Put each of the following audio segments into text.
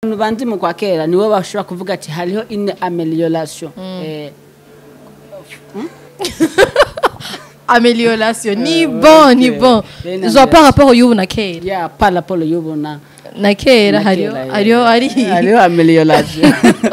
abantu banzi mu kwa kera nibo bashobora kuvuga ati hariho ine amelioration eh, amélioration ni bon ni ok. bon Bene genre par rapport y'ubu na kera ya par rapport y'ubu na na kera na hariyo kera, eh. hariyo ari hariho amelioration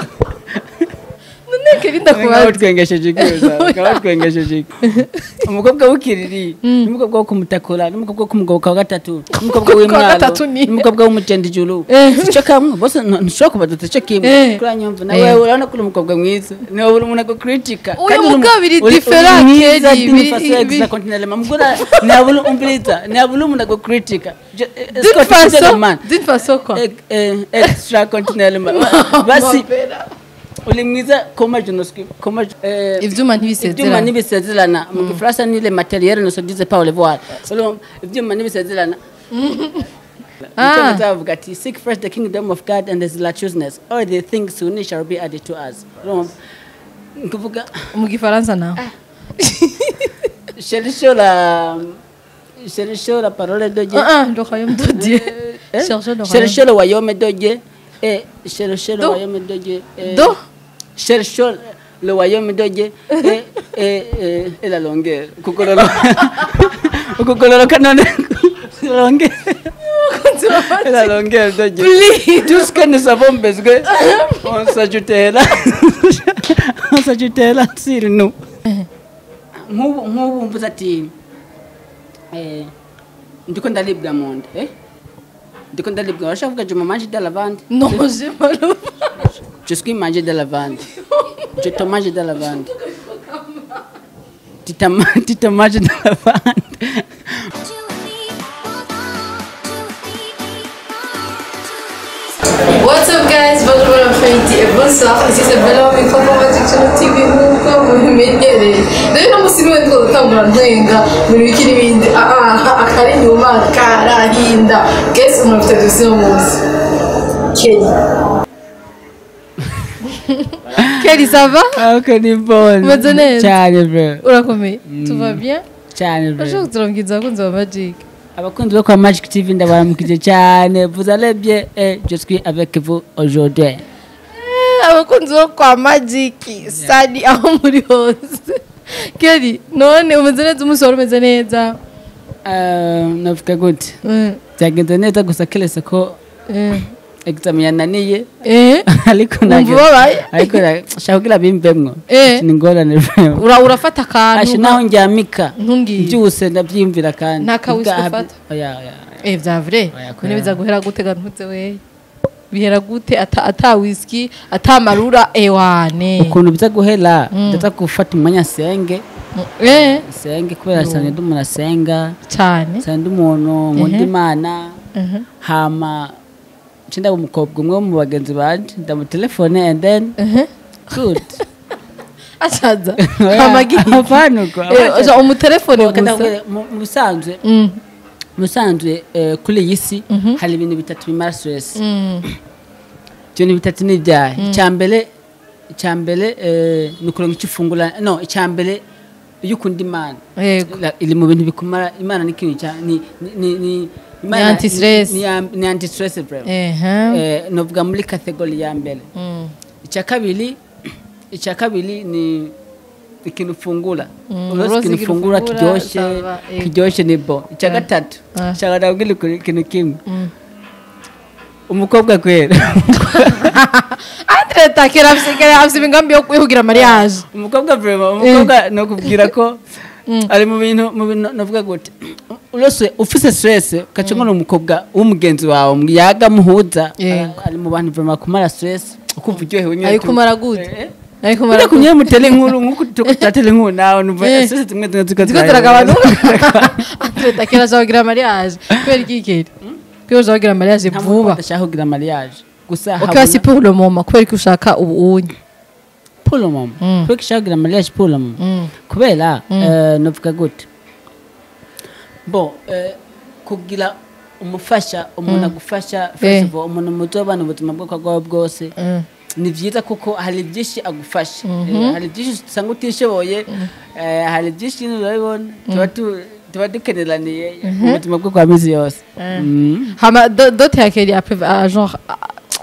none kera ngaho ndakubaza twengesheje ikibazo ngaho twengesheje iki umukobwa w'ikiriri n'umukobwa wo kumutakura n'umukobwa wo kumugabo wa gatatu n'umukobwa Umukobwa wa w'imwaro gatatu ni- n'umukobwa w'umutendijuru Eh. sico kamwe bose ntu- ntushobora kubadota ico kimwe Eh. kuri nyumva nawe Eh. urabona ko uri umukobwa mwiza niwe uri umuntu agukritika Uyu mugabo biri different, Kelly, biri- biri- mugura nabula umbiliza nabula umuntu agukritika Je- eh, d'une Scott, façon consider man. d'une façon quoi Eh, eh, extra continental man. basi uri mwiza koma jenosque koma eh, ivyuma ibyuma ntibisezerana ntibisezerana mu gifaransa ni le matériel ne se disait pas au revoir Urumva, ibyuma ntibisezerana Ah. Icyongereza bavuga ati seek first the kingdom of god and his righteousness all the things soon shall be added to us Urumva? Ni kuvuga mu gifaransa nawe cherchez la cherchez la parole de Dieu ah ah le royaume de Dieu Eh? cherchez le royaume cherchez le royaume de Dieu et cherchez le Do. royaume de Dieu et- Do. cherchons le royaume de Dieu et, et, et, et la longueur. Kukololo. Kukololo kanone. La longueur. Et la longueur de Dieu. Please. Tout ce que nous avons besoin, on s'ajoutait là. on s'ajoutait là sur nous. Nk'ubu nk'ubu mvuze ati eh, ndiko ndaribwa mu nda eh? ndiko ndaribwa urashaka kuvuga je me mange de la lavande non j'ai mal au Je suis mangé de la lavande. Je te mange de la lavande. Tu te, ma- tu te manges de la lavande. What's up guys, bonjour bon après-midi et bonsoir, ici c'est Bella au micro pour votre sur TV nk'uko mubimenyereye rero uno munsi niwe ndiko gutangura ntwenga mu biki n'ibindi ah ah akari inyuma karahinda guess umuntu afite dosi uno munsi Kelly Kelly ça va Ah, que ni bonne. Umeze neza? Cyane bro. urakomeye tout va bien Cyane bro. urashobora kuturambwiza abakunzi ba Magic Abakunzi bo kwa Magic TV ndabaramukije cyane. Vous allez bien? Eh, je suis avec vous aujourd'hui. Eh, abakunzi bo kwa Magic sadi aho muri hose Kelly none umeze neza umunsi wari umeze neza Uh, navuga gute? Mm, Byagenze neza gusa keretse ko mm. examen yananiye. Eh, ariko wumva ntabwo ubabaye ariko nshaka kugira bimbemwo. Eh. Ni ingorane bro. Ura- urafata Ashe akantu naho njyamika. ntumbwire byose ndabyiyumvira kandi Nta kawiswe Ubwa- ufata? oya oya eh vya vrai Oya, none kubera- biza guhera gute gantutse we bihera gute ata ata whisky ata marura ewane ukuntu biza guhera ndaza gufata umwanya senge eh senge kubera cyane ndi umuntu asenga cyane cyane ndi umuntu nkunda imana Mhm. hama nce ndaba umukobwa umwe wo mu bagenzi banje ndamutelefone and then Mhm. good asaza Oya, amagi apana uko, eh apana. oja umutelefone Kandi gusa ndakubwira, mu mu bisanzwe Mm, mu bisanzwe eh, kuri iyi si hari ibintu bitatu bimara stress mm, ibyo ni bitatu ni ibyaha icya mbere icya mbere eh, ni ukuronka icyo ufungura no icya mbere iyo ukunda imana yego La- iri mu bintu bikumara imana ni ikintu cya ni ni ni ni Imana- anti-stress. ni ya- ni anti stress bro ehe eh novuga muri category ya mbere Mm, icya kabiri icya kabiri ni ikintu ufungura Mm, uroze uroze ikintu ikintu ufungura ufungura, kiryoshye sava, eh. kiryoshye ni bo icya gatatu Ah. shaka ndabwira ikintu kimwe mm. umukobwa kwera Andre takera afise afise imigambi yo kwihugira mariage umukobwa vrema umukobwa nokubwira ko ari mu bintu mu bintu navuga gute urose ufise stress ukaca ngona umukobwa w'umugenzi wawe yaga muhuza Yego. ari mu bantu vrema kumara stress ukumva uryohewe nyine ari tu- kumara gute Eh, ari Ujya kumara kunye mutele inkuru nk'uko tuko turatele inkuru nawe numva Eh. stress zimwe zimwe ziko ziko ziragabanuka Andre takera azagira mariage kubera iki kiri kubera azagira mariage vuba ndashaka kugira mariage gusa ok wasi pour le moment kubera ko ushaka ubu unye pour le moment Mm. kubera ko ushaka kugira mariage pour le moment Mm. kubera eh, navuga gute bo eh, kugira umufasha umuntu agufasha Eh. first of all umuntu muzobana ubuzima bwoko bwawe bwose Mm. ni byiza kuko hari byinshi agufasha Eh, hari byinshi usanga utishoboye eh, hari byinshi nyine urabibona tuba tu- tuba dukeneraniye mu buzima bwo kwa minsi yose Mm. hama do- dote ya keri après ah, genre ah,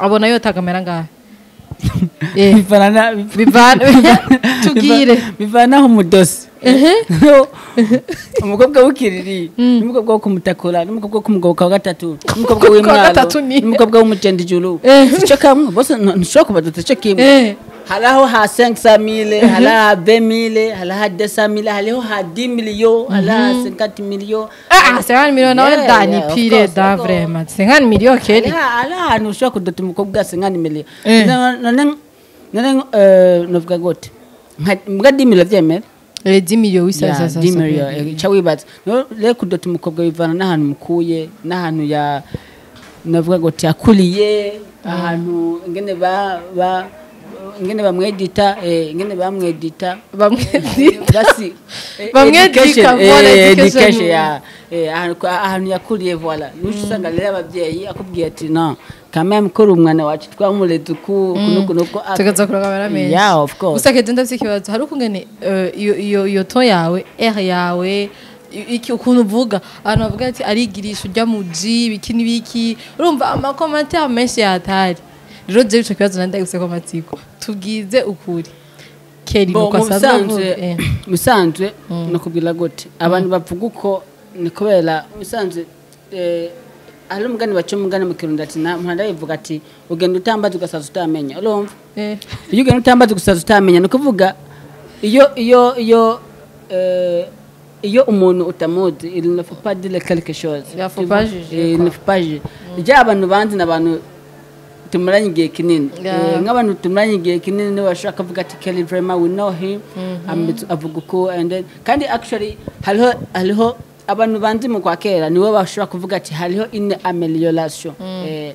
abona yotagamera ngahe Eh, bivana na- bivana tubwire bivanaho umudosi ehe umukobwa w'ikiriri n'umukobwa wo kumutakura n'umukobwa wo kumugoboka wa gatatu n'umukobwa Wa w'imwaro gatatu ni- n'umukobwa w'umujendijuru Eh. sico kamwe bose nto- ntushobora kubaduta ico kimwe Eh. hariho ha 500 mille hariho ha 20 mille hariho ha 200 mille hariho ha 10 millions hariho ha 50 millions Ah, ah, 50 millions nawe Yeah, dani yeah, of pire course, da of course. vraiment 50 millions keri hariho hariho ahantu ushobora kudota umukobwa singana miliyo Eh. none none eh, novuga gute nka mbwa 10 millions vyemera Eh, 10 millions oui ça Ya, ça ça 10 ça, millions, oui. eh, ca wibaza No, rero kudota umukobwa bivana n'ahantu mukuye n'ahantu ya navuga ngo yakuriye ahantu ingene ba ba ingene bamwedita eh, ingene bamwedita bamwe basi eh, Bamwedika, education, voilà, eh, education. education, ya, eh, ahantu ahantu yakuriye voila nushi usanga rero ababyeyi akubwiye ati no kameme kuri umwana wacu twamureze uku kunuku nuku tugaza kurangamira menshi Yeah, of course. gusa kedi ndafite ikibazo hari ukungene eh, iyo iyo iyo to yawe r yawe i- iki ukuntu uvuga abantu bavuga ati arigirisha ujya mu ji biki n'ibiki urumva amakomantere menshi yatari rero jewe ico kibazo nandi ndagifise amatsiko tubwize ukuri keri Bo, nuko mu asanzwe avuga bisanzwe eh. mu bisanzwe nakubwira gute abantu bavuga uko ni kubera mu bisanzwe eh, hari umugani baca umugani mu kirundi ati na mpanda yivuga ati ugenda utambaza ugasaza utamenya urumva Eh. iyo ugenda utambaza ugasaza utamenya ni ukuvuga iyo iyo iyo eh, iyo umuntu utamuzi il ne faut pas dire quelque chose Il faut pas juger, Eh, il quoi. ne faut pas juger rya abantu banzi ni abantu tumaranye igihe kinini Yeah. Eh, nk'abantu tumaranye igihe kinini niwe bashobora kuvuga ati kelly vrema we know him Ametse- avuga uko and then kandi actually hariho hariho abantu banzi mu kwa kera niwe bashobora kuvuga ati hariho une amelioration Eh,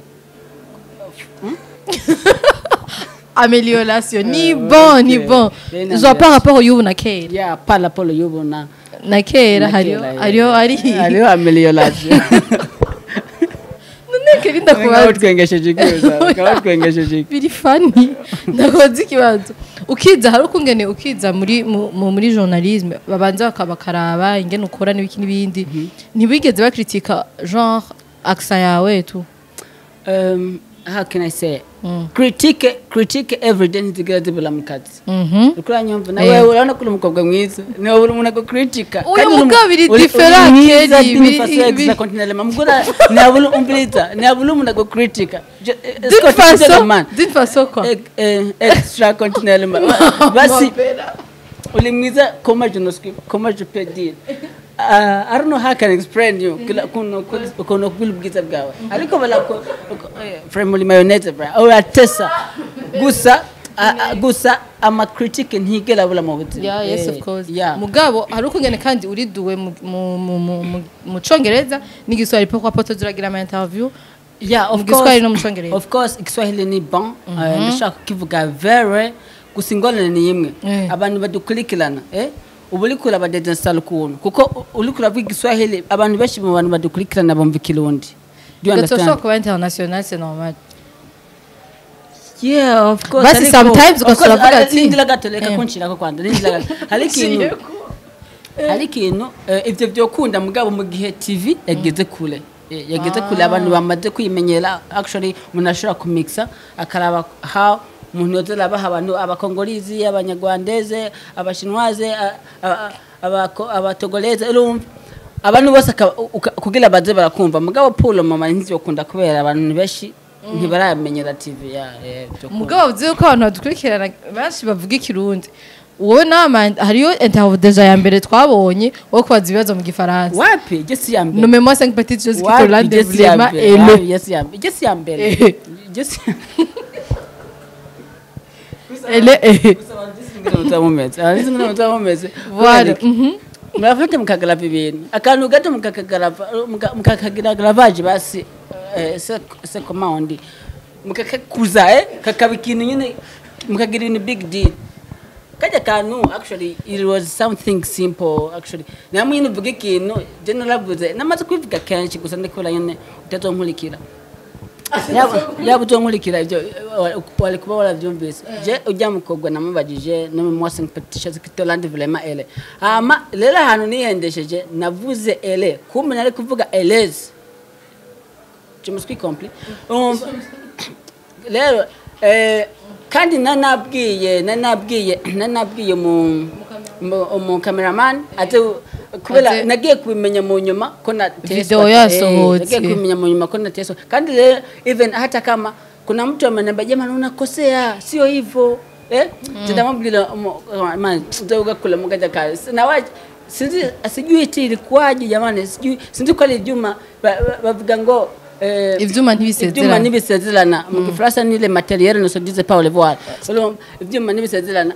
amélioration ni Euh, bon ni ok. bon Eh, na- zo par rapport y'ubu na kera yeah par rapport y'ubu na na kera na hariyo kera, yeah. hariyo ari hariho amelioration none keri Ngaho ndakubaza twengesheje ikibazo ngaho twengesheje iki- biri fani ndakoze ikibazo ukiza hari ukungene ukiza muri mu- mu- muri journalisme babanza baka- bakaraba ingene ukora n'ibiki n'ibindi ntibigeze bakritika genre accent yawe tu um, how can i say critique critique every day ntizigira zibura mu kazi Mhm. ukura nyumva nawe urabona ko uri umukobwa mwiza niwe uri umuntu agukritika Uyu mugabo biri different, Kelly, biri- biri- mugura ntihabura umviriza ntihabura umuntu agukritika d'une façon d'une façon quoi extra continental man basi uri mwiza comment je n'ose comment je peux dire Uh, I don't know how I can explain you kila kuno kuno kula ubwiza bwawe ariko bala ko eh, frame muri mayonnaise bra uratesa gusa a- a- gusa ama critique ntigera bula mu buzima Yeah, yes, Eh, of course. yeah. mugabo hari ukungene kandi uriduwe mu- mu- mu- mu- mu- mu congereza n'igiswahili pourquoi pas tuziragira ama interview yeah of Mu Giswahili course no mu Congereza. of course igiswahili ni bon Eh, ndashaka kukivuga very gusa ingorane ni imwe Eh. abantu badukurikirana eh ubu uriko urabadedensa ukuntu kuko u- uriko uravuga igiswahili abantu benshi mu bantu badukurikirana bumva ikirundi Do you ugatoshobora understand? kuba international c'est normal Yeah, of course. Basi ariko- sometimes of course, ugasura avuga ari- ati- rindira gato reka Eh. kunshirako kwanza rindira gato hari ikintu hari ikintu eh, ivyo vyokunda mugabo mu gihe tv yageze kure Eh, yageze kure abantu bamaze kwimenyera actually umuntu ashobora kumixa akaraba how umuntu yoza arabaha abantu abakongolizi abanyarwandeze abashinwaze a- a- abako- abatogoleze urumva abantu bose akaba- uka- kugira baze barakumva mugabo pulo mama ntivyokunda kubera abantu ni benshi ntibaramenyera tv ya eh, vyokunda. mugabo uzi ko abantu badukurikirana benshi bavuga ikirundi wowe nama hariyo interview deja ya mbere twabonye wo kubaza ibibazo mu gifaransa wapi jesi ya mbere nommez moi cinq petites choses qui te Wapi, rendent Jesse ya vraiment mbere? hello Wapi, Jesse ya mbere? Jesse ya mbere Eh. Jesse ele eh mutamumeze abandi ngene mutamumeze voilà mhm murafate mukagarava ibintu akantu gato mukakagarava muka- mukakagaravaje basi eh, se se command mukakakuza eh kakaba ikintu nyine mukagira ibintu big deal kajya kantu actually it was something simple actually namwe nyine uvuga ikintu je naravuze namaze kubivuga kenshi gusa ndikubona nyine utazonkurikira yaba yaba utonkurikira ibyo wa- wari kuba warabyumvise je ujya mukobwa namubajije no mu mwasi petition zikitolandi vraiment ele hama rero ahantu nihendesheje navuze ele kumbe nari kuvuga eleze je me suis compris Um, rero eh, kandi nanabwiye nanabwiye nanabwiye mu mu- umukameramani ate kubera Aze- nagiye kubimenya mu nyuma ko na Video yasohotse. nagiye kubimenya mu nyuma ko na teswa kandi rero even hata kama kuna mtu ameniambia jamani unakosea sio hivyo eh tutamwambia man ndio kula mkaja kazi na waje sinzi sijui eti ilikuwaje jamani sijui sinzi kweli Juma ba- ba- bavuga ngo eh, Ivyuma ntibisezerana. ivyuma ntibisezerana mu gifaransa ni le matériel ne se disait pas au revoir Alors, ivyuma ntibisezerana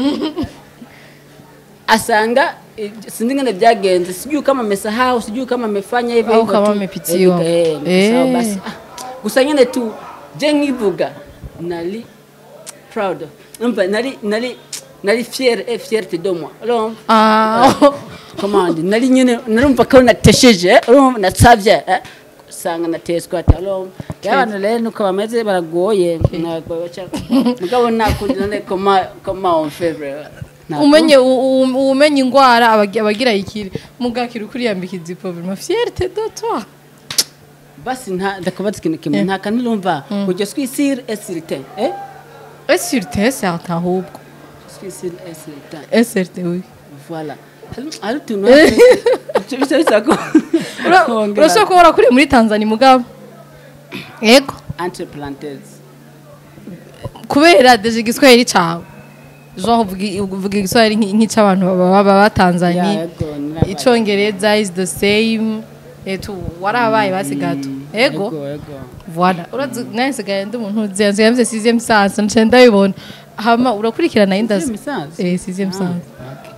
asanga eh, sinzi ngene byagenze sijui kama amesahau sijui kama amefanya hivyo Au hivyo kama tu. amepitiwa. Eh, eh, amesahau Eh. basi Ah, gusa nyine tu je nkivuga nari proud umva nari nari nari fier et fierté de moi alors Ah, comment dire nari nyine narumva ko natesheje eh, urumva nasavye eh, usanga nateswa ati alors abantu rero nuko bameze baragoye ntabwo baca mugabo nakundi none comment comment on fait vrai Ntabwo- umenye u- u- umenye ingwara abagi- abagira ikiri mugakira ukuriyambika izipo vraiment fierté de toi basi nta ndakubaza ikintu kimwe nta kantu urumva ngo je suis sûr et certain eh et sur te certain ahubwo je suis sûr et certain et certain oui voilà Hari- hari utuntu ibyo bisa bisa ko Ura- kongera- urashobora kuba warakuriye muri tanzania mugabo yego entre parenthèses kubera deje igiswahili cawe jean uvuga- uvuga igiswahili nk'i- nk'icy'abantu baba baba batanzania Yeah, yego, narabaye. icongereza is the same etu warabaye basi gato yego yego yego voilà urazi nasigaye ndi umuntu uzi nsigaye mvise sixième science nce ndabibona hama urakurikirana indazi Sixième science? eh sixième Ah, science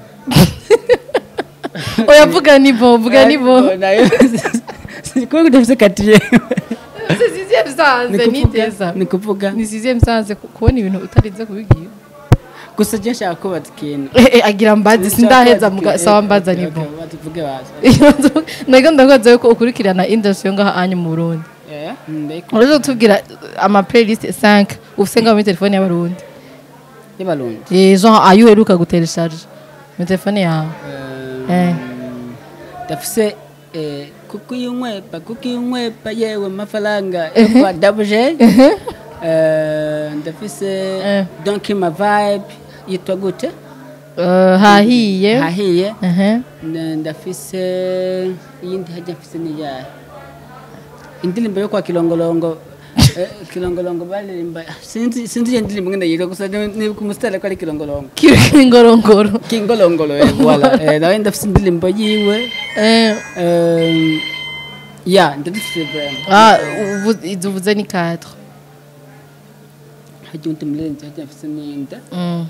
okay. oya vuga nivo vuga nivo Yego, nayo sikuvuga udafite katiye c'est sixième science ni teza ni kuvuga ni sixième science ku- kubona ibintu utarinze kubigira gusa je nshaka kubaza ikintu Eh, eh, agira mbazi sindaheza muga sawa mbaza Okay, nivo okay, batuvuge baza nago ndakoze yuko ukurikirana industry yo ngaha anyu mu Burundi eh ndeko uraje kutubwira ama playlist 5 ufise ngaho muri telefone y'abarundi y'abarundi eh genre ayo uheruka gutelecharge muri telefone yawe Eh. ndafise eh, kukuyumwepa kukuyumwepa yewe mafaranga kwa dabuje Eh, ndafise Eh. donc ma vibe yitwa gute Eh, hahiye hahiye ehe Na- ndafise iyindi hajya mfise niyahe indirimbo yo kwa kilongolongo eh, kilongolongo baririmba sinzi sinzi iyo ndirimbo ngene yitwa gusa ni- nibuka umusitari ko ari kilongolongo kiri ngorongoro kingolongolo eh, voilà eh, nawe ndafise indirimbo yiwe eh eh, ya ndadufise vraiment ah ubu- izuvuze ni 4 hajya undi murenzi hajya mfise n'iyindi mm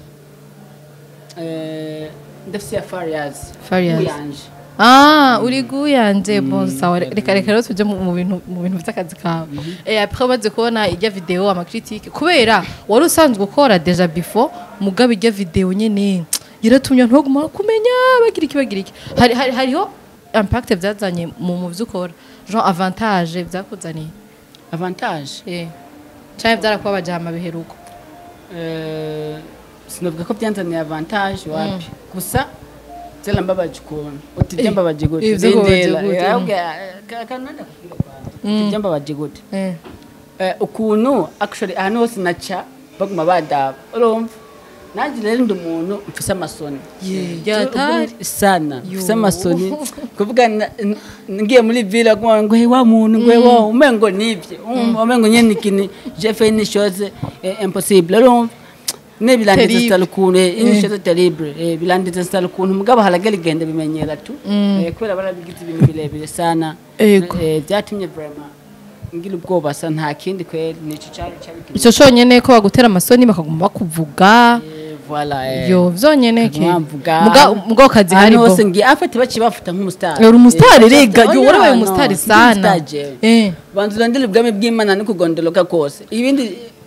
Eh, ndafise ya Farias Farias. uyanje Ah, uri guyanje bon sawa reka reka rero tuje mu mu bintu mu bintu by'akazi kawe eh après umaze kubona ijya video ama critique kubera wari usanzwe ukora deja before mugabe ijya video nyene yaratumye ntoguma kumenya bagira iki bagira iki hari hari hariho impact byazanye mu mu byo ukora genre avantage byakuzaniye avantage eh cyane byarakuba bajama biheruko Eh, sinavuga ko byanzaniye avantage wapi gusa zela mbabaje ukuntu uti Eh, byambabaje gute eh, vyakubabaje Bindera. gute, Eh, mm. ahubwo, eh, ka- kananda kubwira kwanza. Uti byambabaje gute eh Eh, ukuntu actually ahantu hose naca baguma badaba urumva nanjye rero ndi umuntu mfise amasoni Ye, yatari. sana Yo. mfise amasoni kuvuga na- n- ngiye muri ville aguma ngo hey wa muntu ngo hey wa umengo nivye Um, umengo nyene ikintu je fait une chose eh, impossible urumva ne bilandiza Terrible. sitala ukuntu eh, une chose terrible eh, bilandiza sitala ukuntu mugabo haragera igenda bimenyera tu Eh, kubera barabigize ibintu birebire sana Ego. Eh, byatumye vraiment ngira ubwoba sa nta kindi kweri nico cari cari icyo cyonyine ko bagutera amasoni bakaguma bakuvuga Eh, voilà eh. yo vyonyene ke Mwamvuga. muga muga kazi hari ahantu bo hose ngiye afite baci bafuta nk'umusitari uri umusitari Eh, rega oh, yo yeah, warabaye no, umusitari ndi sana umusitari jewe. eh banza urondere ubwami bw'imana no kugondoloka kose ibindi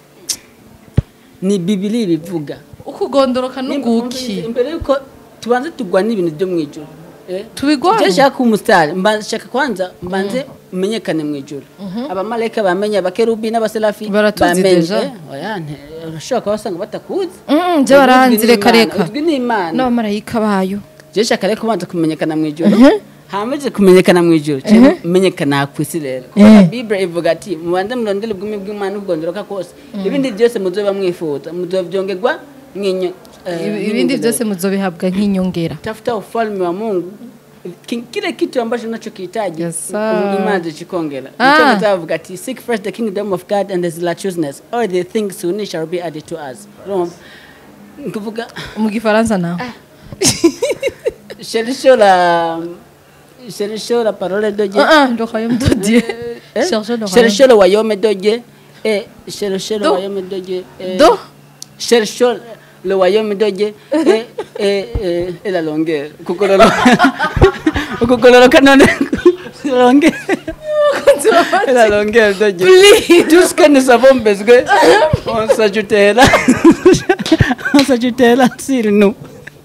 ni bibiri bivuga ukugondoroka n'uguki imbere yuko tubanze tugwana ibintu byo mu ijuru eh. Tubigwane? Je nshaka kuba umusitari mba- nshaka kwanza mbanze umenyekane mu ijuru abamarayika bamenye abakerubi n'abaserafi Baratuzi bamenye. deja. Eh, oya, nte- urashobora kuba wasanga batakuzi Mm, je baranzi Uzwi reka n'Imana, reka uzwi n'imana n'abamarayika bayo je nshaka rero kubanza kumenyekana mu ijuru hamaze kumenyekana mu ijuru cyangwa kumenyekana ku isi rero kubera bibure ivuga ati mubanze murondere ubwumi bw'imana ubwongeroka kose ibindi byose muzoba mwifuza muzobyongerwa mwinyo eh, Ibi- ibindi mw'inyongera. byose muzobihabwa nk'inyongera tafuta ufalme wa mungu Ki- kile kitu ambacho unachokihitaji Yes, sir. imana zikikongera Ah. Mtume avuga ati seek first the kingdom of god and his righteousness all the things soon shall be added to us urumva nkuvuga mu gifaransa naho cherchez la cherchez la parole de Dieu Ah, ah, le royaume de Dieu. Eh? Cherchez le royaume. cherchez le royaume de Dieu et cherchez le Do. royaume de Dieu et Do. cherchons le royaume de Dieu et, et, et, et la longueur. Kukololo. Kukololo kanone. La longueur. Et la longueur de Dieu. Tout ce que nous avons besoin, on s'ajoutait là. on s'ajoutait là sur nous.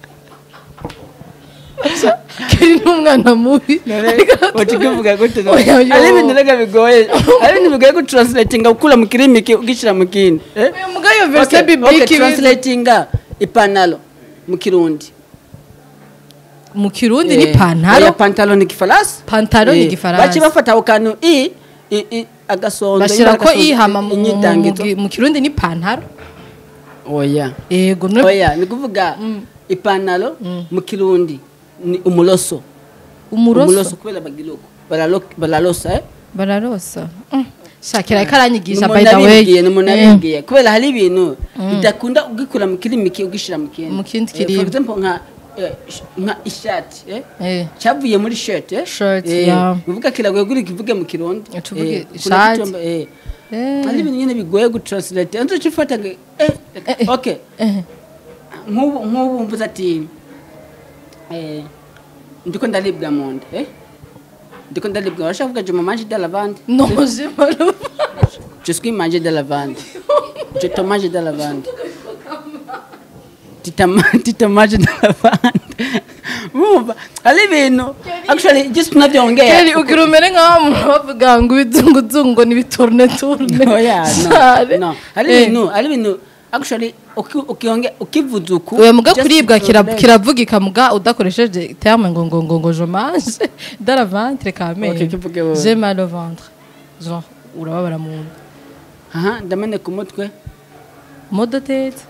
keri n'umwana mubi Wakivuga gute no? Oya, yo. Ari ibintu rega bigoye. Ari ibintu bigoye gutranslatinga ukura mu kirimi ki- ugishyira mu kindi. Eh? uyu mugabo iyo verse Okay, okay, biblike translatinga ipantalo mu kirundi. mu kirundi ni Eh, oya, pantaro pantalo ni gifaransa Pantalo ni Eh, igifaransa. baci bafata ako kantu i i- i- agasondo bashyira ko agasondo, ihama mu- mu- mu- inyitangito mu kirundi ni pantaro oya yego no oya ni kuvuga ipantalo mu kirundi ni umuloso umuroso kubera bagira uko Baralo- baralosa eh bararosa Mm. shakira ko aranyigisha Ni by umuntu the way abibwiye, ni umuntu Eh, abibwiye kubera hari ibintu bidakunda ugikura mu kirimi ki- ugishyira mu kindi Mu kindi Eh, for kirimi. example nka eh, sh- nka ishati eh eh. cyavuye muri shirt eh Shirt, eh, yeah. uvuga kiragoye guri kivuge mu kirundi Eh, tuvuge Eh, kuna ishati. kitu amba- eh Eh. hari ibintu nyine bigoye gutranslate anzo cifata ngo eh okay Eh. nk'ubu nk'ubu mvuze ati eh ndiko ndaribwa mu nda eh ndiko ndaribwa urashaka kuvuga je mange de lavande non je malo je suis mangé de lavande je te mange de lavande tu te ma- tu te manges de lavande Wumva, hari ibintu actually just tunavyongera keri ugira umere nk'aho umuntu bavuga ngo ibizunguzungu ni biturne turne Oya, no, Sare. no. hari Eh. ibintu hari ibintu actually uki- ukionge ukivuza uku oya muga just kuribwa kira- translate. kiravugika muga udakoresheje terme ngo ngo ngo ngo je mange dans la ventre quand même Ok, kivuge wowe. j'ai mal au ventre genre urababara mu nda aha ndameneka umutwe mot de tête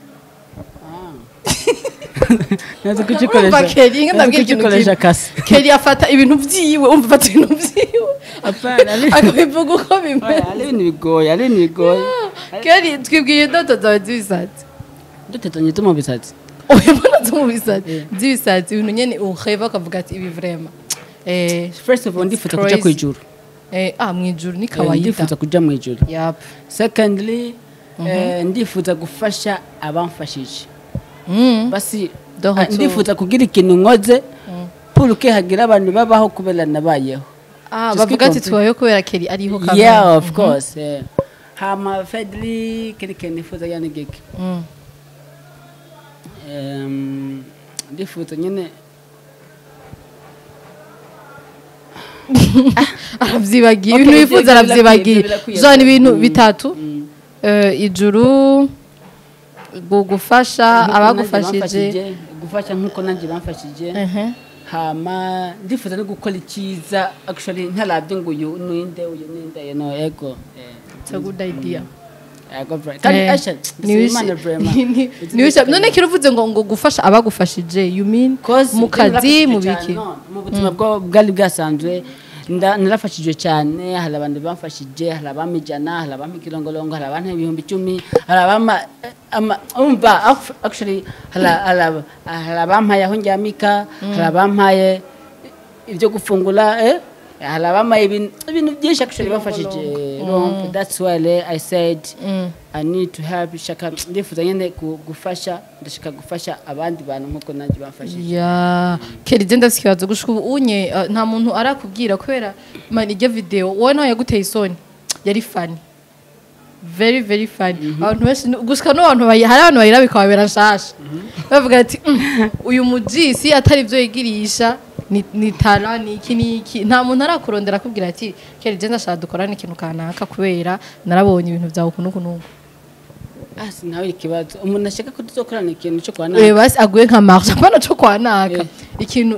nazi Urumva kugikoresha Kelly, nka nazi ndabwira ikintu kugikoresha kimwe. kasi keri afata ibintu byiwe umva afata ibintu byiwe Apana, ari- akabivuga uko Oya, bimeze hari ibintu bigoye hari ibintu bigoye keri twibwiye indoto zawe z'ibisatsi dutetanye tu mu bisatsi oya mbona zo mu bisatsi by'ibisatsi ibintu nyene ureba ukavuga ati ibi vrema eh first of all ndifuza kuja crazy. ku ijuru eh ah mu ijuru ni Eh, kawaida ndifuza kuja mu ijuru yap secondly eh, ndifuza gufasha abamfashije mm basi De ah, retour. ndifuza kugira ikintu nkoze puruke hagira abantu babaho kubera nabayeho ah Just bavuga ati keep on- tubayeho kubera keri ariho kamwe yeah of course eh. hama fedli kiri kintu nifuza yani giki Mm. Em, ndifuza nyine aravyibagiye Okay, ibintu ivyo wifuza birakwiye, aravyibagiye ivyo birakwiye. zo ni ibintu Mm. bitatu Mm. Eh, ijuru gu- gufasha Nk'uko nanjye abagufashije bamfashije, gufasha nk'uko nanjye bamfashije ehe hama ndifuza no gukora icyiza actually ntarabye ngo uyu ninde uyu ninde no ego eh, it's a good idea ego bra- kandi Eh, asha niwishe- Imana vrema ni- ni- niwishe- none kiruvuze ngo ngo gufasha abagufashije you mean mu kazi mu biki mu buzima bwo- bwari bwasanzwe nda- narafashijwe cyane hari abantu bamfashije hari abampa ijana hari abampa ikirongolongo hari abampa ibihumbi icumi hari abampa eh, ama- umva ac- actually hari hari aba- hari abampaye aho ndyamika hari abampaye ibyo gufungura eh, hari abampaye ibintu ibintu byinshi actually bamfashije Urumva, that's why eh, I said Mm. I need to help shaka ndifuza nyine gu- gufasha ndashaka gufasha abandi bantu nkuko nanjye bamfashije ya kera igenda afite ikibazo gushika ubu unye eh, nta muntu arakubwira kubera man iryo video wowe nawe yaguteye isoni yari funny very very funny abantu benshi gushika n'abantu bayi- hari abantu bayira bikababera nshasha bavuga ati "Mm, uyu mujisi atari ibyo yigirisha ni ni tara ni iki ni iki nta muntu arakurondera akubwira ati kera igenda ashaka dukorane ikintu kanaka kubera narabonye ibintu byawe uku n'uku n'uku ah sinawe ikibazo umuntu ashaka ko tuzokorana ikintu cyo kwa Eh, basi aguye nka marche apana cyo kwa naka Eh. ikintu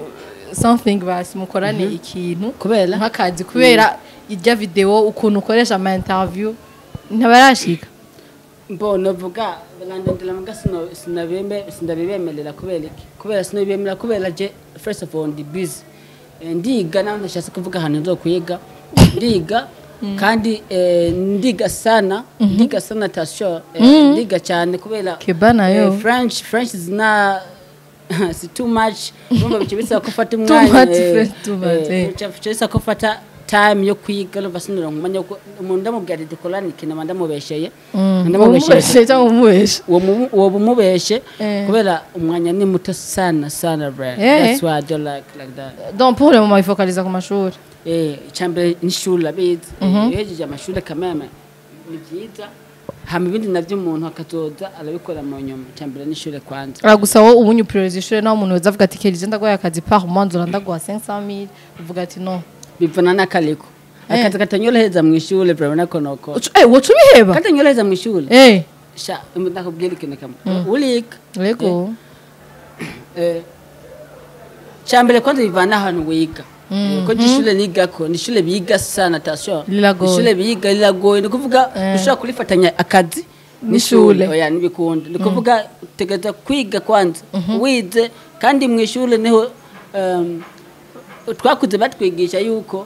something basi mukorane ikintu kubera nk'akazi kubera irya video ukuntu ukoresha ama interview ntabarashika mbona vuga barandindira muga sino sinabembe sinabibemerera kubera iki kubera sinabemera kubera je first of all ndi busy Eh, ndiga naho ndashatse kuvuga ahantu nzo kwiga ndiga kandi eh, ndiga sana ndiga sana tasho ndiga cyane kubera Kiba nayo. eh, French French is na si too much urumva bice bisaba ko ufata Too umwanya much, eh, French, too much, eh, eh. bice bisaba ko ufata time yo kwiga urumva sinura umwanya wo ku- umuntu ndamubwira ati dukorane ikintu mba ndamubesheye umubeshe cyangwa umubeshe uwo mu- uwo bumubeshe Eh. kubera umwanya ni muto sana sana bra Eh. that's why I don't like like that donc pour le moment ifokaliza ku mashuri eh icyambere n'ishuri abizi yejeje amashuri kameme ni byiza hama ibindi navyo umuntu akazoza arabikora mu nyuma icyambere n'ishuri kwanza Ah, gusa wowe ubu nyupuriza ishure naho umuntu weza avuga ati kerije ndaguhaye akazi par mois nzora ndaguha 500000 uvuga ati no bivana n'akaliko Eh. akazi katanyoroheza mu ishuri bra nako noko Ucu- eh wocu biheba katanyoroheza mu ishuri eh sha ndakubwira ikintu kamwe urika yego Eh, cyambere kwanza bivana ahantu wiga Eh, ko ishure nigako ni ishure biga sana attention Liragoye. ishure biga liragoye ni kuvuga ushobora kurifatanya akazi N'ishure. n'ishure oya nibikunda ni kuvuga utegereza kwiga kwanza wize kandi mu ishure niho um, twakuze batwigisha yuko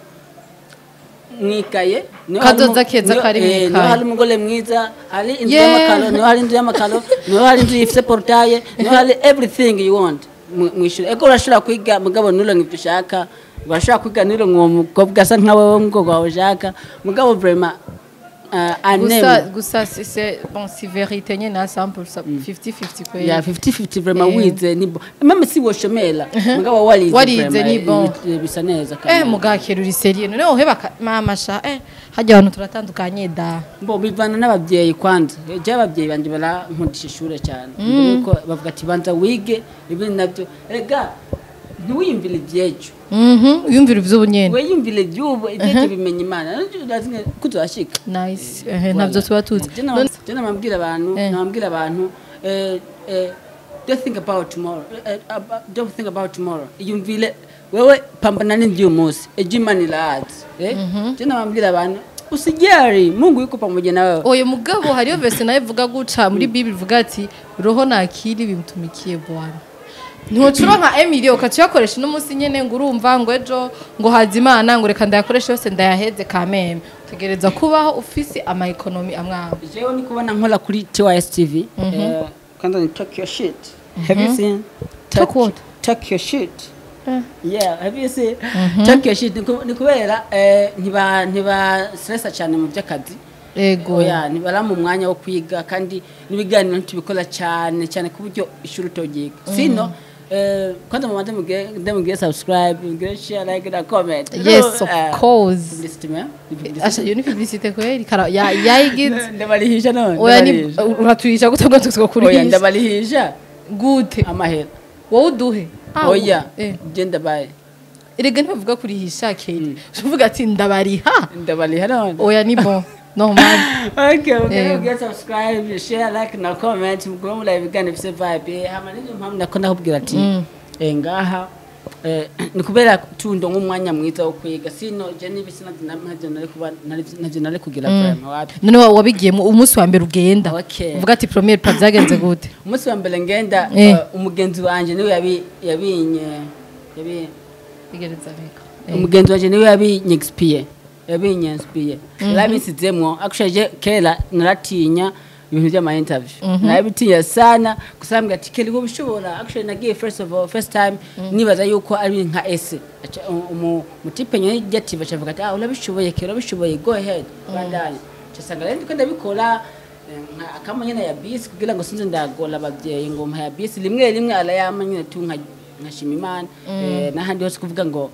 mwikaye niho hari Kazoza umu- keza niho- kari eh, mwikaye. niho hari umugore mwiza hari inzu Yeah. y'amakaro niho hari inzu y'amakaro niho hari inzu ifite portaye niho hari everything you want mu mu ishuri ego urashobora kwiga mugabo nturonke ibyo ushaka urashobora kwiga nturonke uwo mukobwa asa nka wowe ngo wawe ushaka mugabo vraiment uh, gusa aneme gusa si c'est bon si vérité nyene na 100% 50-50 kweli ya 50-50 vraiment Eh. wize ni bon même si woshomera mugabo warize Warize vraiment, ni eh, bon. bi- bisa neza eh kandi mugakera uri serie none uheba ka- mama sha eh hajya abantu turatandukanye da bo bivana n'ababyeyi kwanza je ababyeyi banje barankundisha ishure cyane yuko bavuga ati banza wige ibindi nabyo rega ntiwiyumvire iby'ejo mhm yumvira ivy'ubunyene wiyumvire iby'ubu iby'ejo bimenya imana urazi kuzashika nice eh navyo tuba tuzi None- je namabwira abantu Eh. namabwira abantu eh, eh, don't think about tomorrow eh, about- don't think about tomorrow iyumvire wewe pambana n'indio munsi ejo imana irazi eh je namabwira abantu usijari mungu yuko pamoja na wewe oyo mugabo hariyo verse nayo ivuga guca muri bible ivuga ati roho nakiri bimutumikiye bwana ntucuro nka emili ukaca uyakoresha uno munsi nyene ngo urumva ngo ejo ngo haza imana ngo reka ndayakoreshe yose ndayaheze kameme utegereza kubaho ufise ama economy amwe amwe jewe ni kubona nkora kuri TYS TV eh, kwanza ni talk your shit have you seen Talk what? talk your shit Eh. yeah have you seen talk your shit ni ku- ni kubera eh, ntiba ntiba stressa cyane mu by'akazi ego oya ntibara mu mwanya wo kwiga kandi n'ibiganiro ntitubikora cyane cyane ku buryo ishuri utogiga sino eh, kwanza mubanze mugire ndamugire subscribe mugire share like na comment yes of Eh, course publicity man Ni publicity. asha iyo ni publicité kweli kara ya yayigize ndabarihisha none oya ni ndabarihisha. uraturisha gute ngo tuzo oya kurihisha ndabarihisha gute amahera wowe uduhe Ah, oya eh. je ndabaye erega ntibavuga kurihisha keri uvuga ati ndabariha ndabariha none oya ni bon normal okay okay Eh. get subscribe share like na comment mugomba mura ibiganiro bifite vibe hama nizo mpamvu nako ndakubwira ati eh ngaha eh, ni kubera tundo nk'umwanya mwiza wo kwiga sino je n'ibisi navyo nari kuba navyo nari kugira vraiment wapi none wa- wabigiyemo umunsi wa mbere ugenda Okay. uvuga ati premier pas byagenze gute umunsi wa mbere ngenda Eh. eh, umugenzi wanje niwe yabi yabinye yabi bigereza reka umugenzi wanje niwe yabinyegispiye yabinyegispiye yarabisizemwo akushaje kera naratinya ibintu by'ama interview narabitinya sana gusa ambwira ati kera wowe ushobora akushaje nagiye first of all first time nibaza yuko ari nka ese Aca- umu- umutipe nyine ati bacavuga ati ah urabishoboye kera urabishoboye go ahead bandanye casanga rero ndiko ndabikora eh, nka akamo nyene ya bisi kugira ngo sinze ndagora abavyeyi ngo mpa ya bisi rimwe rimwe arayama nyene tu nka nkashima imana eh, n'ahandi hose kuvuga ngo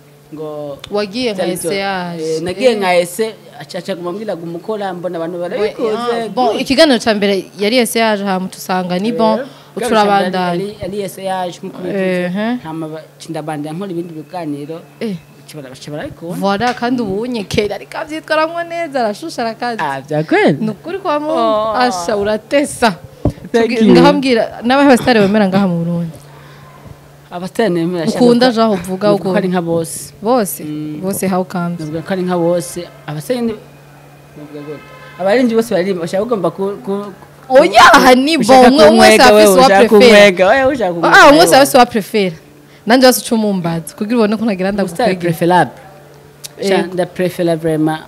ngo wagiye nka Byari byo. essayage Eh, nagiye nka ese acaca kumubwira ngo umukora mbona abantu barabikoze bon ikiganiro ca mbere yari essayage hama tusanga ni bon uturabandanya ari ese yaje nkuko Ehe. bivuze hama ndabandanya nkora ibindi biganiro eh kibara bashobora ariko voilà kandi ubunye kera ariko avyitwaramwo neza arashusha arakazi ah byakweli ni ukuri kwa mungu Oh. asha uratesa Thank Tugi- you. ngahambwira n'abahe basitari bemera ngaha mu burundi abasitari nemera ukunda jaho uvuga ko ari nka bose bose Mm. bose how comes navuga ko ari nka bose abasitari ni navuga gute abarinzi bose baririmba bashaka ugomba ku ku- oya aha ni bo ushaka umwe umwe wese kumwega wewe, afise uwa ushaka prefera kumwega wewe ushaka kumwega ah umwe wese wewe. afise uwa prefera nanje wese uca umumbaza kugira ubone ko nagira Umusitari ndagukwegera preferable Sha, Yego. ndaprefera vraiment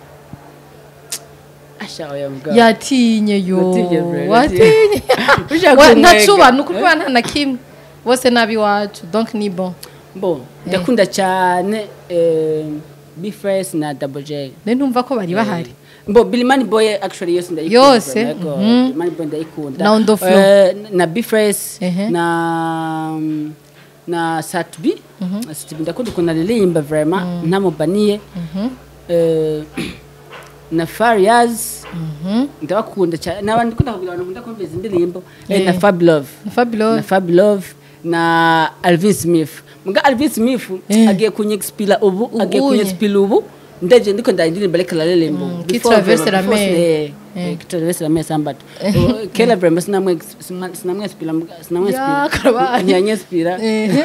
asha oya mugabo yatinye yo Watinye, bro, watinye Ushaka Wa- kumwega. ntacuba ni ukuri nta na kimwe bose nabi iwacu donc ni bon bo ndakunda cyane eh, bifres na double j rero ntumva ko bari bahari Bo Bilimani Boy actually yose ndayikunda. Yose, Yego, mhm. Bilimani Boy ndayikunda. Na Ondo Flow. Eh, na Bifres Ehe. na na Satbi. Satbi ndakunda kuna lilimba vraiment ntamubaniye. Eh, na Farias ndabakunda cyane n'abandi kunda kugira abantu nkunda kumviriza indirimbo eh, na Eh. Fab Love na fabulous na Fab Love na Alvin Smith muga Alvin Smith Eh. agiye kunyexpila ubu agiye Ubunye. kunyexpila ubu ndaje ndiko ndaririmba reka lalembo Mm, qui traverse la mer. Eh. qui traverse la mer sambato kela vraiment sinamwe sinamwe expila sinamwe Ya, karabaye. nyanye expila Eh.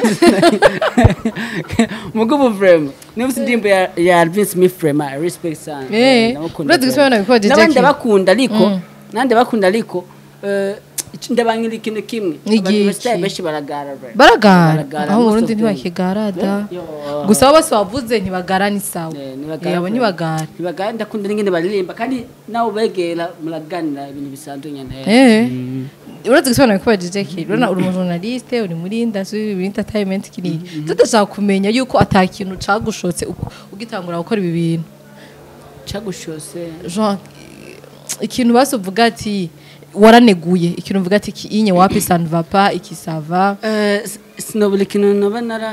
mugubu vraiment niba indirimbo ya ya Alvin Smith vraiment I respect sana Eh, ndamukunda urazi gusubira vraiment. nabikojeje n'abandi ki? bakunda ariko Mm. nande bakunda ariko eh, ndabangira ikintu kimwe Ni abantu igiki? basitaye benshi baragara vraiment. baragara Baragara, aho mu most burundi of them. ntibakigarada Yo. gusa abo bose wavuze ntibagara ni sawa Eh, ntibagara Eh, abo vraiment. ntibagara ntibagara ndakunda n'ingene baririmba kandi nawe ubegera muraganira ibintu bisanzwe nyene Eh. urazi gusobanura ko bajeje ki urabona uri umujournaliste uri muri industry uri entertainment kiri tudashaka kumenya yuko ata kintu cagushotse uko- ugitangura gukora ibi bintu cagushose genre ikintu basi uvuga ati waraneguye ikintu uvuga ati iki inye wapi ça ne va pas iki ça va Eh, s- sinobura ikintu noba nara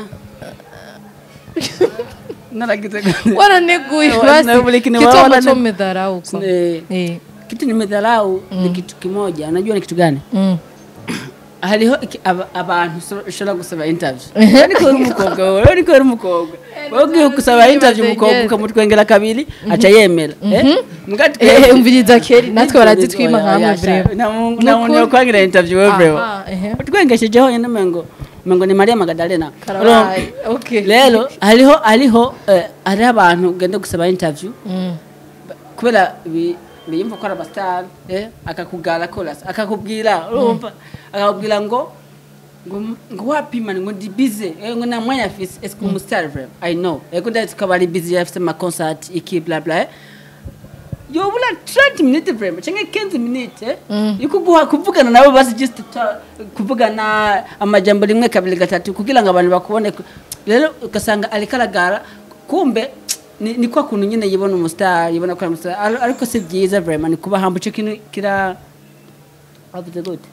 naragize gute? waraneguye Eh, basi na buli kintu kitu wala- ambacho umedharau kwa Eh, eh kitu nimedharau ni kitu kimoja unajua ni kitu gani mm. hariho iki- aba- abantu uso- ushobora gusaba interview ariko uri umukobwa wowe ariko uri umukobwa wowe ugiye gusaba interview umukobwa ukamutwengera kabiri aca yemera eh? Muga twe- eh umviriza keri natwe baraditwima Oya, nkamwe oya, sha- breve nta mu- Ni nta muntu ukuri. yokwangira interview wewe breve Aha, ehe. utwengesheje honyine mengo mengo ni Maria Magdalena Karabaye, okay. rero hariho hariho eh, hariho abantu ugenda gusaba interview Mm. kubera bi- biyumva ko ari abasitari eh, akakugara korasi akakubwira urumva akakubwira ngo ngo ngo wapima ngo ndi bize eh, ngo nta mwanya afise ese ko umusitari vrema i know ego ndazi ko aba ari bize afise amaconcert iki bla bla eh. yobura 30 minutes vrema cyangwa 15 minutes eh, yuko guha kuvugana nabo basi just ta- kuvugana amajambo rimwe kabiri gatatu kugira ngo abantu bakubone rero ugasanga ariko aragara kumbe ni, ni kwa kuntu nyine yibona umustar yibona ko ari umustar Ar- ariko si byiza vraiment ni kuba hambuce kintu kira avuze gute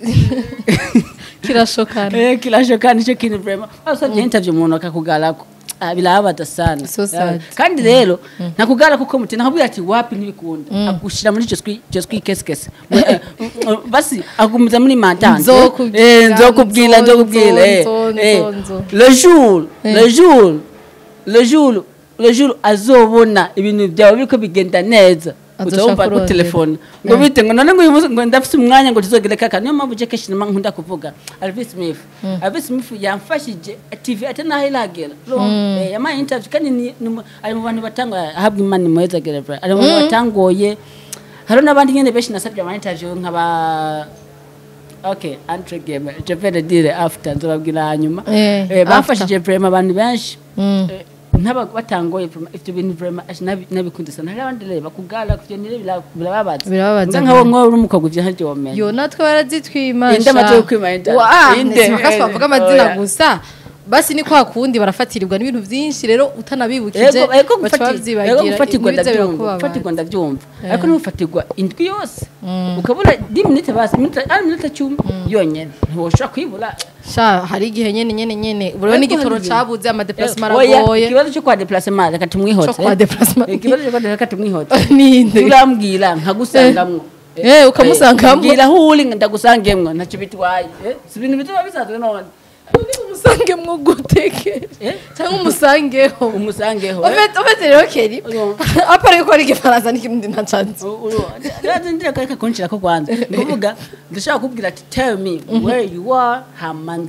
kirashokana eh kirashokana icyo kintu vraiment asabye interview umuntu akakugarako Ah, birabada sana So sad. kandi rero nakugara kuko muti nakubwira ati wapi ntibikunda agushira muri icyo swi icyo swi kesekese basi agumiza muri mantante Nzokubwira, eh nzokubwira nzo, nzokubwira eh nzo, eh. nzo, nzo. le jour le jour le jour le jour azobona ibintu byawe biriko bigenda neza Azoshaka uzumva ku kurondera. telefone ngo bite ngo none ngo uyu munsi ngo ndafise umwanya ngo tuzogere kaka niyo mpamvu je kenshi nama nkunda kuvuga Alvis Smith Alvis Smith yamfashije TV ate naho iragera urumva? Eh, yampaye interview kandi ni- ni mu- ari mu bantu batanga ahabwa imana muheza gerevra ari mu bantu batangoye hari n'abandi nyene benshi nasabye ama interview nk'aba Okay, entre game. Je vais le dire after nzobabwira hanyuma. Eh, Eh, after. bafashije vraiment abantu benshi. Mm. Eh, ntaba batangoye vraiment ivyo bintu vraiment aje nabi- nabikunze sana. Hari abandi rero bakugara kuvyo nire birababaza. Birababaza Nga nkawo mwo uri umukobwa ivyo ntacyo wamenya. yo natwe barazitwima Inde amaze kwima inde. Inde. bakasi bavuga amazina Oya. gusa basi ni kwa kundi barafatirirwa n'ibintu byinshi rero utanabibukije Ego ego baca gufati- ego babyibagira gufatirwa ntibize ndabyumva. birakubabaza. Gufatirwa ndabyumva. Ariko ntufatirwa indwi yose. Ukabura 10 minutes basi, minute ari minute 10 yonyene. Ntiwoshobora kwibura. sha hari igihe nyene nyene nyene buriho Ariko n'igitoro hari igihe- cabuze amadeplasement Oya, aragoye ikibazo cyo kwa déplacement reka tumwihotse. Cyo kwa déplacement. Eh, Ikibazo cyo kwa déplacement reka tumwihotse. ninde turambwira nkagusangamwo Eh, ukamusangamwo? mbwira aho uri ndagusangemwo ntacyo bitwaye Eh, si ibintu bituma bisanzwe none umusange mwo guteke Eh? cyangwa umusangeho umusangeho eh. ofete ofete rero keri Uyo. apara yuko ari igifaransa n'ikirundi ntacanze U- uru- rero ndira kareka kunshira ko kwanza kuvuga ndashaka kubwira ati tell me where you are hamanze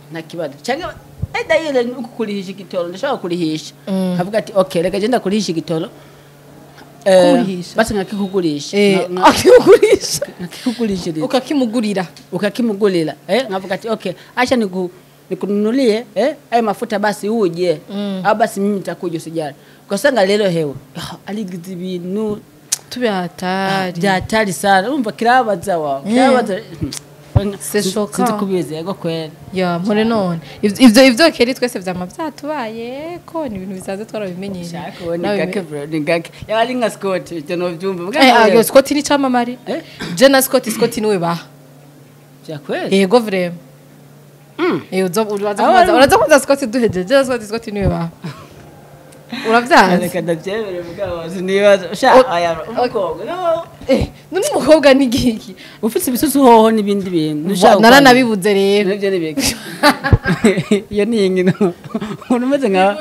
nta kibazo cyangwa eda yile uku kurihisha igitoro ndashobora kurihisha kavuga ati okay reka genda kurihisha igitoro Eh, Kurihisha? basi nkakikugurisha Eh, Nka- nka- akikugurisha nkakikugurishiriza ukakimugurira ukakimugulila eh, ngavuga ati okay acha niku nikununulie eh, ayo mafuta basi uje mm. au basi mimi nitakuja usijali ukasanga lelo hewe ah, aligize ibintu tube hatari bya hatari sana urumva kirabaza wawe kirabaza C'est choquant. sinzi kubizi yego kwera ya mpore none Ivyo- ivyo ivyo keri twese vyama vyatubaye ko ni ibintu bisanzwe twarabimenyeye shaka uwo ni Nawe gake bime- bro ni gake yaba ari nka scott ibyo novyumva Eh, ah, yo Scott ni camamare Eh? je na Scott Scott niwe baha bya kwera yego vrema Mm. Eh, uza- uraza Aba kubaza- ari- uraza kubaza Scott duhejeje je na Scott Scott niwe baha uravyazi reka ndabyemere mugabo sinibaza sha aya umukobwa no Eh, none umukobwa ni giki ufite ibisusu hoho n'ibindi bintu Wa- naranabibuze rero nibyo ni biki iyo ni ingino umuntu umeze nka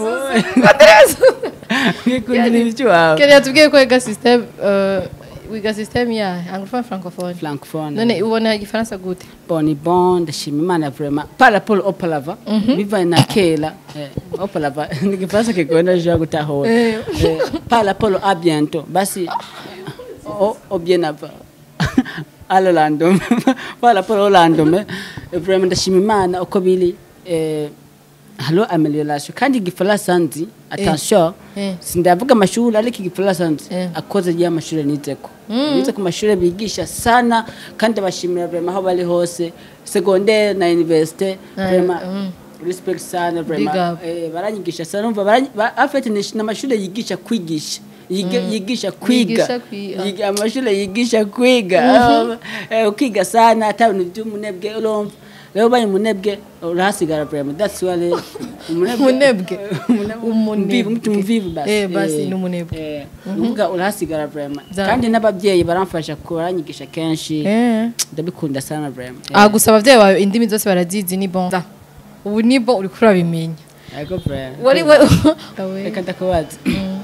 wikundira ibiki wawe keri yatubwiye ko wiga system euh, wiga system ya anglophone francophone francophone none ubona igifaransa gute bon ni bon ndashima imana vraiment par rapport au palava bivanye na kera eh, au palava ni kifaransa kigenda jya gutahura Eh. Eh, par rapport à bientôt basi au au bien avant alo landome par rapport au landome eh, vraiment ndashima imana uko biri eh, halo amelioration kandi igifaransa nzi attention Eh. sindavuga amashuri ariko igifaransa nzi Eh. akoze rya mashuri nizeko nize ku mashuri bigisha sana kandi abashimira vraiment aho bari hose secondaire na université vraiment respect sana vraiment Big up. eh, baranyigisha sana umva baranyi- ba- afite ni n'amashuri yigisha kwigisha Yiga- yigisha kwiga Yigisha kwi- Yiga- amashuri yigisha kwiga Eh, ukiga sana ata bintu by'umunebwe urumva rero ubaye umunebwe urahasigara vraiment that's why rero Umunebwe? Umunebwe. Umunebwe. Mvivu, mtu mvivu basi Eh, basi Eh, ni umunebwe. eh, uvuga urahasigara vraiment Za- kandi n'ababyeyi baramfasha ku baranyigisha kenshi Eh. ndabikunda sana vraiment ah gusa abavyeyi bawe indimi zose barazizi ni bon Da. ubu ni bon uriko urabimenya yego vraiment wari we reka ndakubaza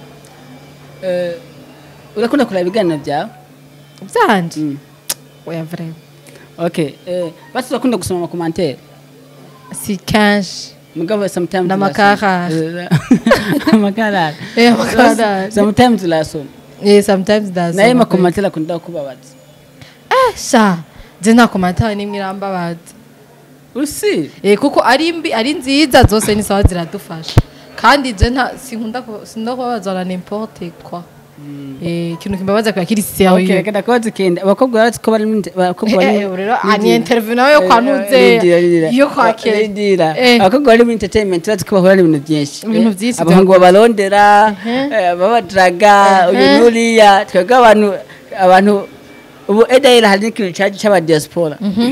Eh, urakunda kureba ibiganiro byawe vyanje Mm. oya vraiment okay eh, basi urakunda gusoma amakomantere si kenshi mugabo sometimes N'amakarara. amakarara Eh, amakarara. sometimes urasoma eh sometimes that's naye makomantere akunda kubabaza eh sha je nta komantaye nimwe irambabaza usi eh kuko ari mbi ari nziza zose ni sawa ziradufasha kandi je nta sinkunda ku- sinkunda kubabaza na n'importe quoi eh ikintu kimbabaza kwa kiri okay sérieux reka ndakubaza ikindi abakobwa bazi ko bari mu inte- abakobwa bari Eh, rero ani interview nawe yo kwa Nuze, yo kwa Kera. Rindira. Eh. abakobwa bari mu entertainment bazi ko bahura n'ibintu byinshi Ibintu Eh, byinshi abahungu babarondera eh, babadraga uyu n'uriya twebwe abantu abantu ubu edahera hari n'ikintu cyaje cy'abadiaspora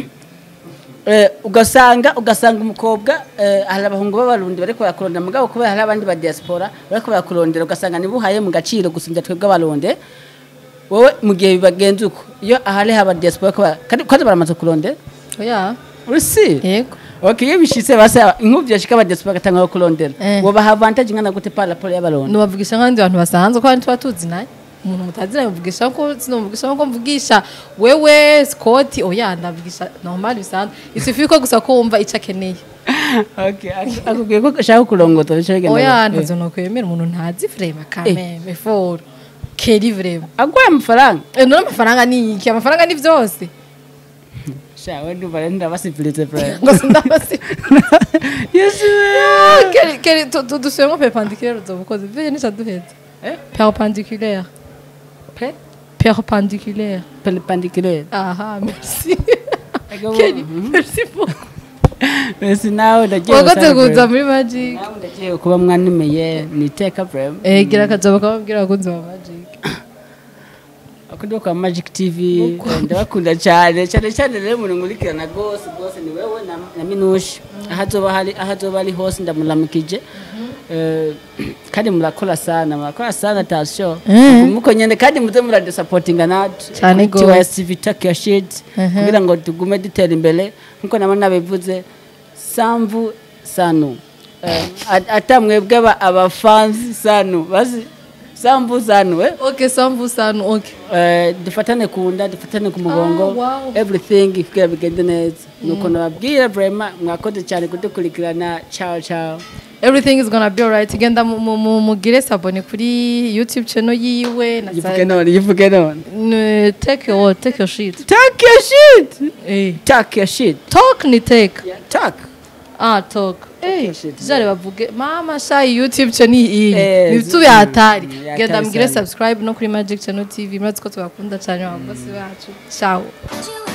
Eh, ugasanga ugasanga umukobwa eh, hari abahungu b'abarundi bariko barakurondera mugabo kubera hari abandi ba diaspora bariko barakurondera ugasanga nibuhaye mu gaciro gusumbya twebwe abarundi wowe mu gihe bibagenza uko iyo ahari haba diaspora ko ba- kandi kandi baramaze kurondera oya urusi yego okay iyo bishitse basa inkuvyo yashika aba diaspora gatanga kurondera Eh. wobaha avantage ingana gute par rapport y'abarundi nubavugisha nk'abandi bantu basanzwe ko tuba tuzi naye umuntu mutaziranye muvugisha ko sinamuvugisha ko mvugisha wewe Scott oya ndavugisha normal bisanzwe isufi ko gusa ko wumva ico akeneye okay ak- akubwiye ko ushaka kurongota bice bigenda oya gute? ntazo nokwemera umuntu ntazi vrema kameme foro keri vrema agwaye amafaranga Eh, none amafaranga ni iki amafaranga ni vyose sha we ndumva rero ndabasivilize vrema ngo sindabasi yesu keri keri tu- tu- dusubiremo perpendiculaire uzobukoze vyo nica duheze eh perpendiculaire pe perpendiculaire perpendiculaire aha merci Ego, keri mhm. merci beaucoup Mbese nawe ndagiye wakoze gusaba kuza vrema. muri magic nawe ndagiye kuba mwanimeye ni iteka vrema eh gira akajabo kababwira abakunzi ba magic akundi kwa magic tv eh, ndabakunda cyane cyane cyane rero umuntu nkurikirana rwose rwose ni wewe na, na minushi aho azoba hari aho azoba ari hose ndamuramukije Eh, kandi murakora sana murakora sana tasho Mhm. muko nyene kandi muze muradusapotinga natwe Cane Kuri gose. TYS Vitaki ya shit Mhm. kugira ngo tugume dutera imbere nkuko nabo nabivuze samvu sanu Eh, at- ata mwebwe aba- abafanzi sanu bazi sambuzano eh? okay sambu sanu okay Eh, dufatane ku nda dufatane ku mugongo Ah, wow. everything kugira bigende neza nuko nababwira vraiment mwakoze cyane kudukurikirana ciao ciao everything is gonna be alright genda mu- mu- mu- mugire sabone kuri youtube channel yiwe na yivuge none yivuge none N- take your take your shit talk your shit eh talk your shit talk ni take talk ah talk eh your shit. jare bavuge mama sha youtube channel iyi Eh, ni tu hatari mm, ya genda hatari mugire sana. subscribe no kuri magic channel tv murazi ko tubakunda cyane abakozi bacu ciao You